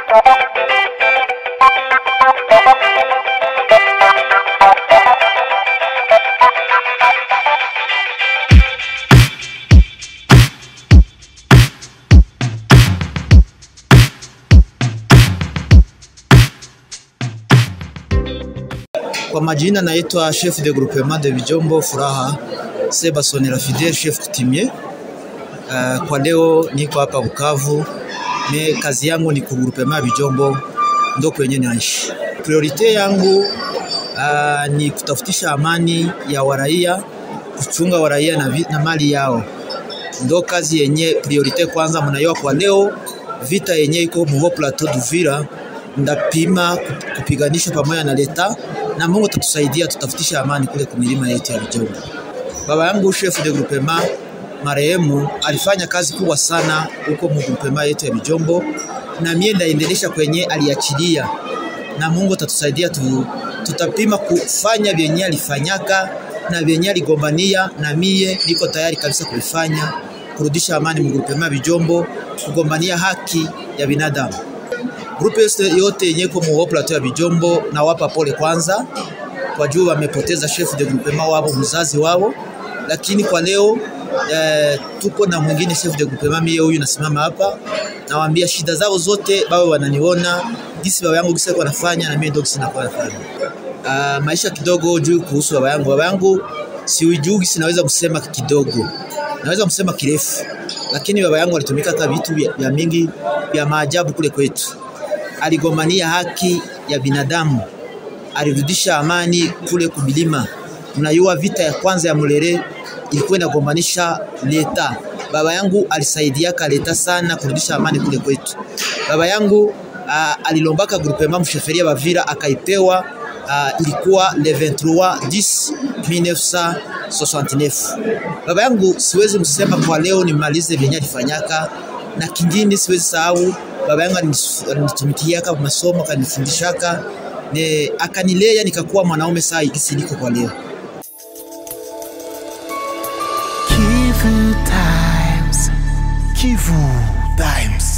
Kwa majina naitwa chef de groupement de Bijombo Furaha Seba Sonera Fidel chef coutumier. Uh, kwa leo niko hapa Bukavu. Me kazi yangu ni ku groupement Bijombo, ndo kwenye naishi. Priorite yangu uh, ni kutafutisha amani ya waraia, kuchunga waraia na, vi- na mali yao, ndo kazi yenye priorite kwanza. Mnaiwa kwa leo vita yenye iko Muho Plateau d'Uvira, ndapima kupiganisha pamoja na leta na Mungu atatusaidia tutafutisha amani kule kumilima yetu ya Bijombo. Baba yangu chef de groupement marehemu alifanya kazi kubwa sana huko mu groupement yetu ya Bijombo, na mie ndaendelesha kwenye aliachilia, na Mungu atatusaidia tu, tutapima kufanya vyenye alifanyaka na vyenye aligombania, na mie niko tayari kabisa kuifanya, kurudisha amani mu groupement ya Bijombo, kugombania haki ya binadamu. Grupu yote yenye iko mu plateau ya Bijombo nawapa pole kwanza kwa juu wamepoteza chef de groupement wao mzazi wao, lakini kwa leo eh, tuko na mwingine chef de groupement, mie huyu nasimama hapa, nawaambia shida zao zote bawe wananiona gisi baba yangu gisi alikuwa anafanya na mimi ndio gisi nakuwa nafanya. Uh, maisha kidogo juu kuhusu baba yangu. Baba yangu siujui gisi naweza kusema kidogo, naweza kusema kirefu, lakini baba yangu alitumika hata vitu vya vya mingi vya maajabu kule kwetu. Aligombania haki ya binadamu alirudisha amani kule kubilima. Mnajua vita ya kwanza ya Mulere ilikuwa inagombanisha leta. Baba yangu alisaidiaka leta sana kurudisha amani kule kwetu. Baba yangu uh, alilombaka groupement msheferia Bavira akaipewa uh, ilikuwa le 23 10 1969. Baba yangu siwezi msema kwa leo nimalize vyenye alifanyaka, na kingine siwezi sahau baba yangu alinis- alinitumikiaka masomo akanifundishaka ne akanilea nikakuwa mwanaume saa hiki niko kwa leo. Kivu Times. Kivu Times.